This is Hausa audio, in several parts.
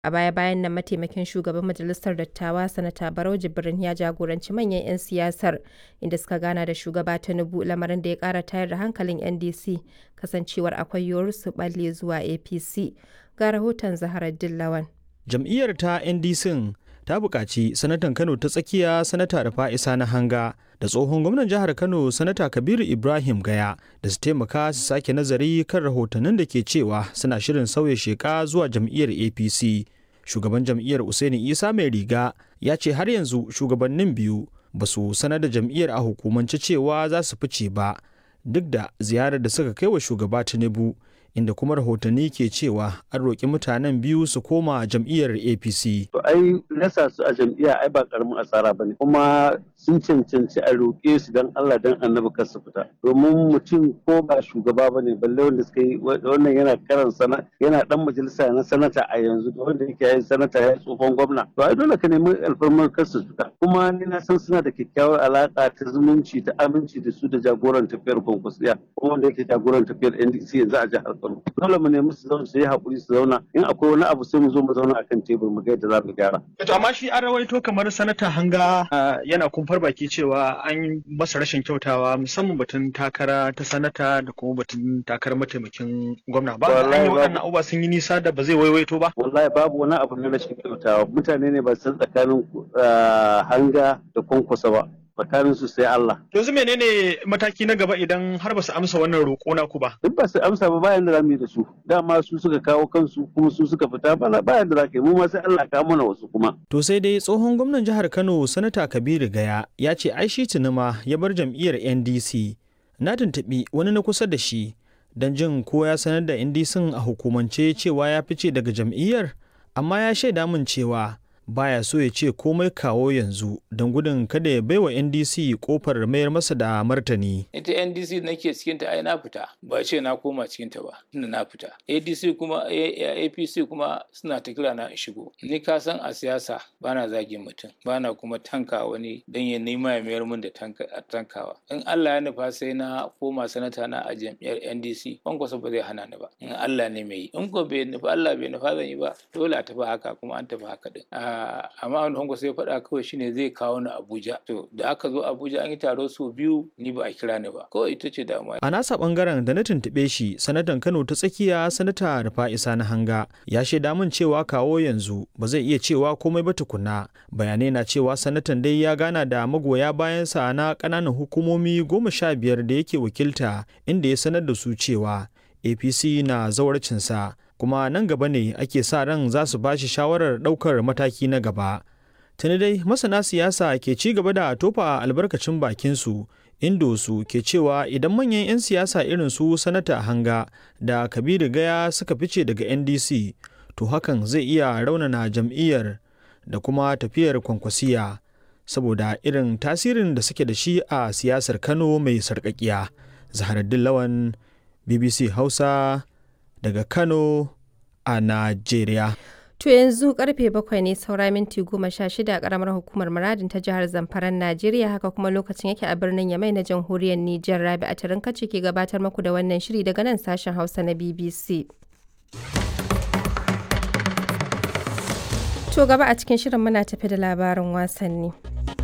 A baya-bayan nan mataimakin shugaban majalisar dattawa Sanata Barau Jibrin ya jagoranci manyan 'yan siyasar inda suka gana da shugaba Tinubu lamarin da ya kara tayar da hankalin NDC kasancewar akwai yiwuwar su balle zuwa APC. Ga rahoton Zaharar Dillawan. Jam'iyyar ta NDC ta buƙaci sanatan Kano ta tsakiya sanata Rufa'isa na hanga da tsohon gwamnan jihar Kano sanata Kabiru Ibrahim Gaya da su taimaka su sake nazari kan rahotannin da ke cewa suna shirin sauya sheka zuwa jam'iyyar APC. Shugaban jam'iyyar Usaini Isa mai riga ya ce har yanzu shugabannin biyu ba su sanar da jam'iyyar a hukumance cewa za su fice ba duk da ziyarar da suka kai wa shugaba Tinubu inda kuma rahotanni ke cewa an roƙi mutanen biyu su koma jam'iyyar apc to ai nasa su a jam'iyya ai ba karamin asara bane kuma sun cancanci a roƙe su dan Allah dan annabi kar su fita domin mutum ko ba shugaba bane balle wanda suka yi wannan yana karan sana yana dan majalisa na sanata a yanzu da wanda yake yin sanata ya tsohon gwamna to ai dole ka nemi alfarmar kar su fita kuma ni na san suna da kyakkyawar alaka ta zumunci ta aminci da su da jagoran tafiyar kwankwasiya kuma wanda yake jagoran tafiyar NDC yanzu a jihar Kano dole mu nemi su zauna su yi haƙuri su zauna in akwai wani abu sai mu zo mu zauna akan tebur mu ga yadda za mu gyara. To amma shi an rawaito kamar sanata hanga yana kumfar baki cewa an yi masa rashin kyautawa musamman batun takara ta sanata da kuma batun takarar mataimakin gwamna ba an yi waɗannan abubuwa sun yi nisa da ba zai waiwaito ba. Wallahi babu wani abu na rashin kyautawa mutane ne ba san tsakanin hanga da kwankwasa ba. tsakanin su sai Allah. Yanzu menene mataki na gaba idan har ba su amsa wannan roƙo na ku ba? Duk ba su amsa ba bayan da zamu yi da su. Dama su suka kawo kansu kuma su suka fita bana bayan da za ka yi mu ma sai Allah ka mana wasu kuma. To sai dai tsohon gwamnan jihar Kano Sanata Kabiru Gaya ya ce ai shi tunuma ya bar jam'iyyar NDC. Na tuntuɓi wani na kusa da shi don jin ko ya sanar da NDC a hukumance cewa ya fice daga jam'iyyar amma ya shaida min cewa baya so ya ce komai kawo yanzu don gudun kada ya baiwa ndc kofar mayar masa da martani ita ndc nake cikinta ai na fita ba ce na koma cikinta ba tunda na fita adc kuma apc kuma suna ta kira na shigo ni ka san a siyasa bana zagin mutum bana kuma tanka wani don ya nema ya mayar min da tankawa in allah ya nufa sai na koma sanata na a jam'iyyar ndc kwankwasa ba zai hana ni ba in allah ne mai yi in ko bai nufa allah bai nufa zan yi ba dole a tafi haka kuma an tafi haka din amma wani hango sai faɗa kawai shine zai kawo ni Abuja to da aka zo Abuja an yi taro sau biyu ni ba a kira ni ba kawai ita ce damuwa a nasa bangaren da na tuntuɓe shi sanatan Kano ta tsakiya sanata Rufa'isa na hanga ya shaida min cewa kawo yanzu ba zai iya cewa komai ba tukuna bayanai na cewa sanatan dai ya gana da magoya bayansa na ƙananan hukumomi goma sha biyar da yake wakilta inda ya sanar da su cewa APC na zawarcinsa kuma nan gaba ne ake sa ran za su ba shi shawarar ɗaukar mataki na gaba. Tuni dai masana siyasa ke ci gaba da tofa albarkacin bakinsu indo su ke cewa idan manyan 'yan siyasa irin su sanata hanga da kabiru gaya suka fice daga ndc to hakan zai iya raunana jam'iyyar da kuma tafiyar kwankwasiya saboda irin tasirin da suke da shi a siyasar kano mai sarƙaƙiya zaharaddin lawan bbc hausa daga Kano a Najeriya. To yanzu karfe bakwai ne saura minti goma sha shida a karamar hukumar muradin ta jihar Zamfaran Najeriya haka kuma lokacin yake a birnin Yamai na jamhuriyar Nijar Rabi a tarin kace ke gabatar muku da wannan shiri daga nan sashen Hausa na BBC. To gaba a cikin shirin muna tafi da labarin wasanni.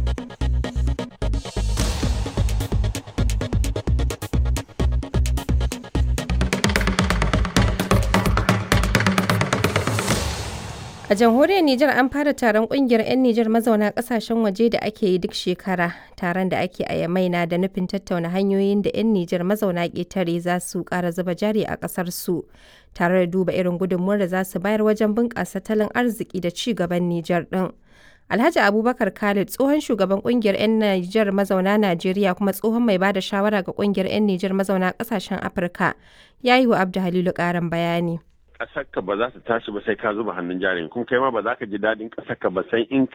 A jamhuriyar Nijar an fara taron kungiyar 'yan Nijar mazauna kasashen waje da ake yi duk shekara. Taron da ake a Yamai na da nufin tattauna hanyoyin da 'yan Nijar mazauna ƙetare za su ƙara zuba jari a ƙasar su, tare da duba irin gudunmuwar da za su bayar wajen bunƙasa tattalin arziki da ci gaban Nijar ɗin. Alhaji Abubakar Khalid tsohon shugaban kungiyar 'yan Nijar mazauna Najeriya kuma tsohon mai bada shawara ga kungiyar 'yan Nijar mazauna ƙasashen Afirka ya yi wa Abdu Halilu ƙarin bayani. ƙasarka ba za ta tashi ba sai ka zuba hannun jarin kuma kai ma ba za ka ji daɗin ƙasarka ba sai in